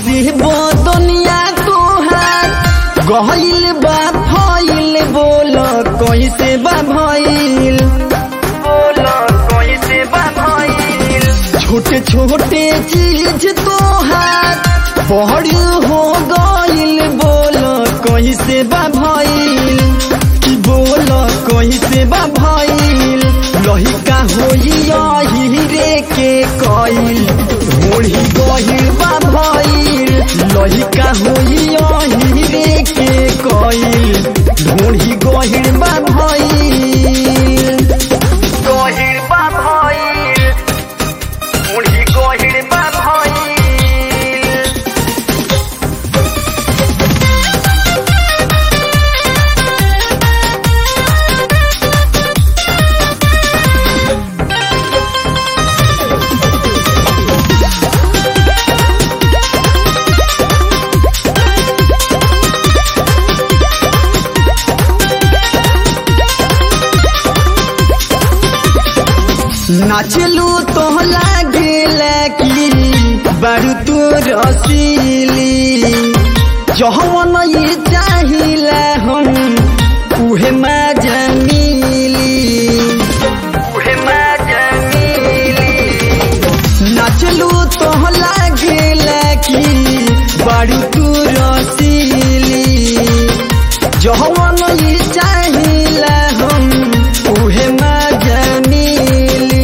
से बदनिया तोहार गहिल बा फइल बोल कैसे बा भइल बोल कैसे बा भइल छोटे छोटे चीज तोहार बड़ हो गइल बोल कैसे बा भइल कि बोल कैसे बा भइल लहिका होई यही रे के कइल ढोढ़ी गहिल बा भइल लहिका होई यही रे के कइल ढोढ़ी गहिल बा भइल गहिल बा भइल ढोढ़ी गहिल बा भइल नाचलू तो लागेल की बड़ू तू रसीली जहवन ये चाहिला हम उहे मजा मिली उहे मजा मिली नाचलू तो लागेल की बड़ू तू रसीली जहवन ये चाहिला हम उहे मजा मिली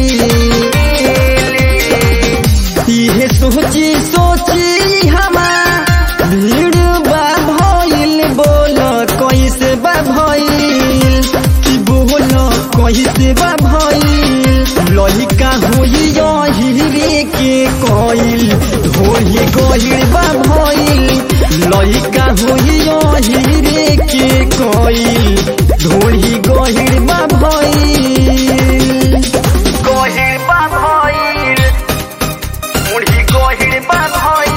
इहे सोची सोची हमार भीड़ बा भइल बोल कैसे बा भइल कि बोल कैसे बा भइल लहिका होई यही रे के कइल ढोही गहिल बा भइल लहिका होई यही रे के कइल ढोही गहिल बा भइल गहिल बा भइल मुढ़ी गहिल बा भइल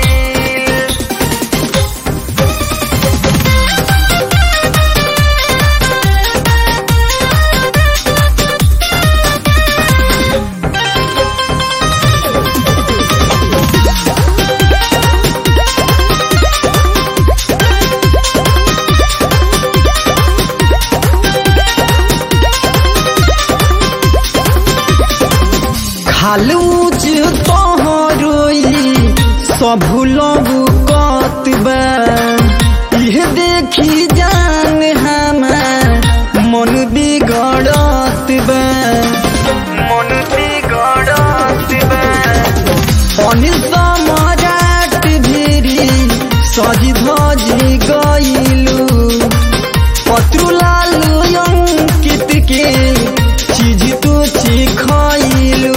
खालूज तोहरोई सब लबू कतबा इह देखी जान हमार मन बिगड़त बा मन बिगड़त बा अनिल सम्राट भिरी सजी धजी गइलू पत्रुलाल अंकित के चीज तू खइलू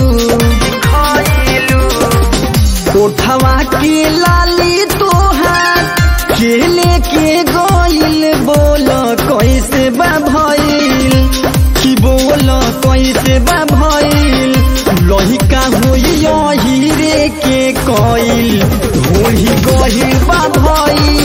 कोठवा के लाली तोहार के लेके गइल बोल कैसे बा भइल कि बोल कैसे बा भइल लहिका होई यही रे के कइल ढोही गहिल बा भइल